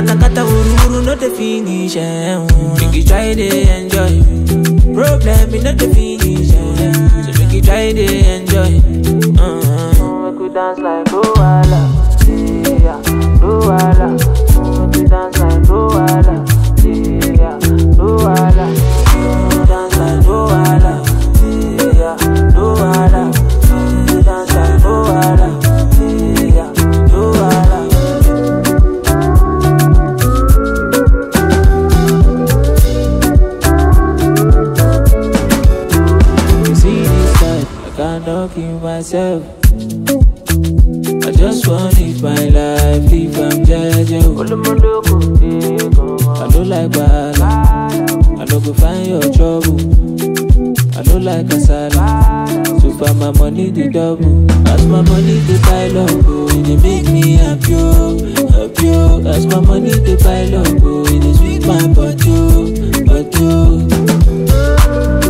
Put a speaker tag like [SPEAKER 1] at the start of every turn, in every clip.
[SPEAKER 1] kata kata wuru wuru no the finish. Eh, mm. Make you try to enjoy. Problem is not the finish. Eh. So make you try to enjoy. Uh-huh. Make we dance like Luala, yeah, Luala. Make we dance like Luala, yeah, Luala. Make we dance like Luala, yeah, Luala. Make we dance like Luala, yeah, Luala. You see this side, I cannot kill myself. I just want live my life, if I'm judging. I don't like bad, I don't go find your trouble. I don't like kasala, so far my money the double. As my money the pile up, oh, it dey make me happy, oh, happy. oh. As my money the pile up, oh, it dey sweet my body, oh, body. oh.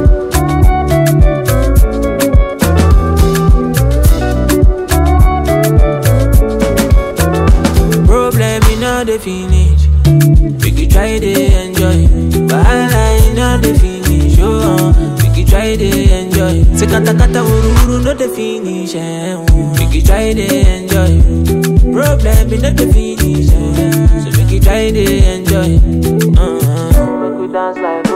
[SPEAKER 1] Problem in all the finish. Make you try to enjoy. Wahala in all the finish. Oh, uh, make you try to enjoy. Say kata kata wuru wuru no the finish. Eh, mm. Make you try to enjoy. Problem in all the finish. Eh. So make you try to enjoy. Uh-huh. Make you dance like